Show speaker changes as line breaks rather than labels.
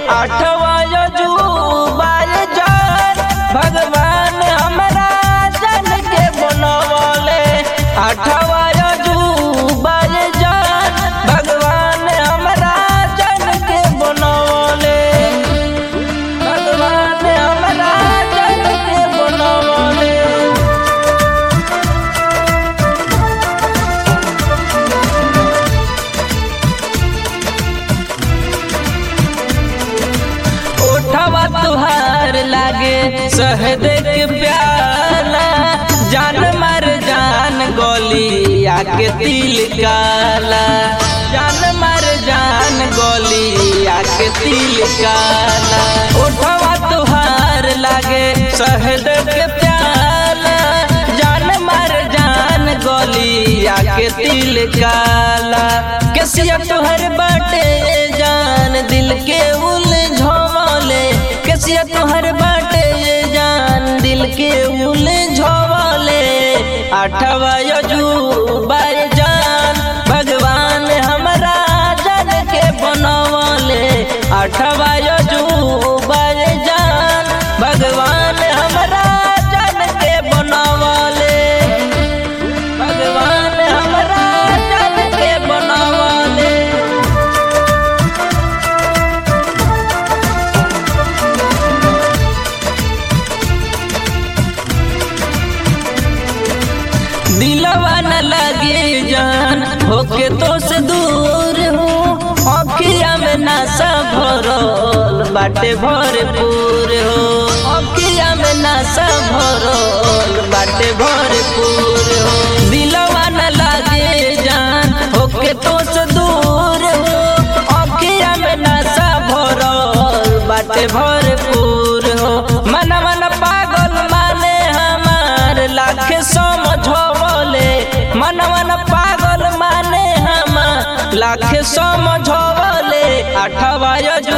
आठवा यजुबाय जान भगवान हमरा जन के बनवले आठवा यजुबाय जान भगवान हमरा जन के बनवले भगवान हमरा जन के बनवले ओठवा तुहार लागे शहद के प्याला जान मर जान गोली आके तिल काला जान मर जान गोली आके तिल काला ओठवा तुहार लागे शहद के प्याला जान मर जान गोली आके तिल काला कैसिया तुहर बाटे जान दिल के उलझवले कैसिया तुहर बाटे जान दिल के उलझवले आठवा यजुबाय जान भगवान हमरा जन के बनवले आठवा यजुबाय जान भगवान हमरा जन के बनवले भगवान हमरा जन के बनवले दिलवा न लगे जान होके तो से दूर हो अखिया में नशा भरल बाटे भरपूर हो अखिया में नशा भरल बाटे भरपूर हो दिलवा न लगे जान होके तो से दूर हो अखिया में नशा भरल बाटे भरपूर हो मन मन पागल माने हमार लाख समझवले मन मन पागल माने हम लाख समझवले आठवा यजु